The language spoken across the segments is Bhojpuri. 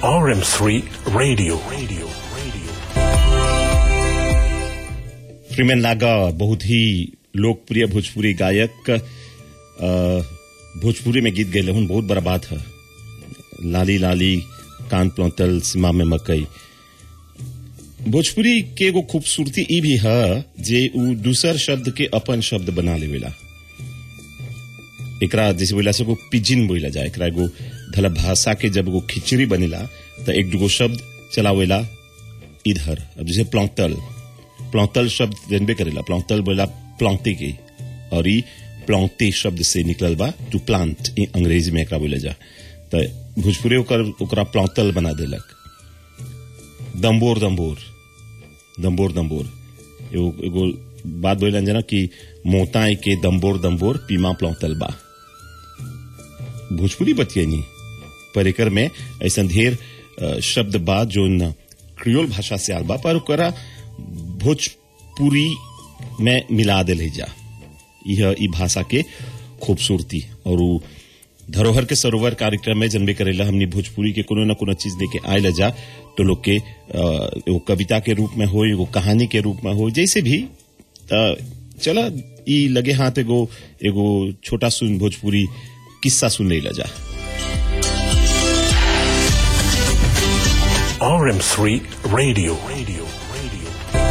RM3 Radio. Radio. Radio. प्रीमेन लागा बहुत ही लोकप्रिय भोजपुरी गायक अ, भोजपुरी में गीत गए बहुत बड़ा बात है लाली लाली कान प्लौतल सीमा में मकई भोजपुरी के एगो खूबसूरती ई भी है जे उ दूसर शब्द के अपन शब्द बना लेवेला एकरा जैसे बोला से एगो पिजिन बोला जाए एकरा एगो धला भाषा के जब एगो खिचड़ी बनेला तो एक दूगो शब्द चलावेला इधर अब जैसे प्लौतल प्लौतल शब्द जनबे करेला प्लौतल बोला प्लौते के और ई प्लौते शब्द से निकलल बा टू प्लांट ई अंग्रेजी में एकरा बोले जा तो भोजपुरी ओकर ओकरा प्लौतल बना देलक दम्बोर दम्बोर दम्बोर दम्बोर एगो एगो बात बोलन जना कि मोताई के दम्बोर दम्बोर पीमा प्लौतल बा भोजपुरी बतियनी पर एकर में ऐसा ढेर अ, शब्द बा जो न क्रियोल भाषा से आल बा पर ओकरा भोजपुरी में मिला दिल जा यह ई भाषा के खूबसूरती और उ धरोहर के सरोवर कार्यक्रम में जनबे करेला हमनी भोजपुरी के कोनो न कोनो चीज लेके आयल जा तो लोग के अ, एगो कविता के रूप में हो एगो कहानी के रूप में हो जैसे भी अ, चला ई लगे हाथ एगो एगो छोटा सुन भोजपुरी किस्सा सुन ले जा RM3 Radio. Radio. Radio.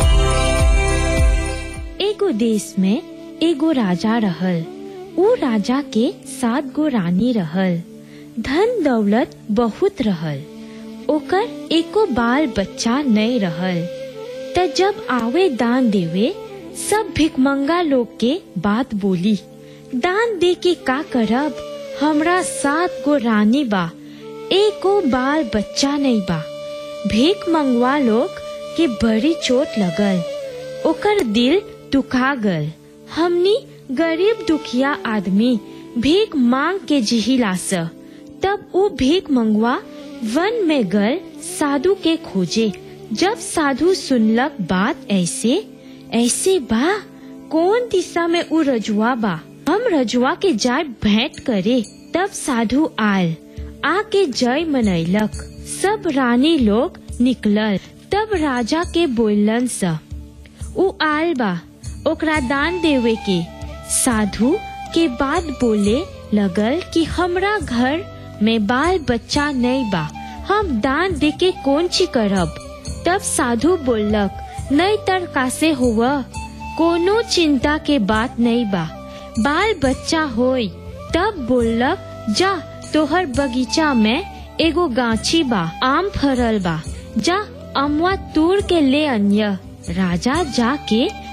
एगो देश में एगो राजा रहल ऊ राजा के सात गो रानी रहल धन दौलत बहुत रहल ओकर एको बाल बच्चा नहीं रहल त जब आवे दान देवे सब भिकमंगा लोग के बात बोली दान दे के का करब हमरा सात गो रानी बा एको बाल बच्चा नहीं बा भीख मंगवा लोग के बड़ी चोट लगल ओकर दिल दुखा गल हमनी गरीब दुखिया आदमी भीख मांग के जिहिला स तब ऊ भीख मंगवा वन में गल साधु के खोजे जब साधु सुनलक बात ऐसे ऐसे बा कौन दिशा में ऊ रजुआ बा हम रजुआ के जाय भेंट करे तब साधु आल आके जय मनैलक सब रानी लोग निकलल तब राजा के बोलन सा ऊ आल बा ओकरा दान देवे के साधु के बात बोले लगल कि हमरा घर में बाल बच्चा नहीं बा हम दान दे के कौन ची करब तब साधु बोलक नहीं तर कासे हुआ कोनो चिंता के बात नहीं बा बाल बच्चा होई तब बोलक जा तोहर बगीचा में एगो गाछी बा आम फरल बा जा अमवा तोड़ के ले अन्य राजा जाके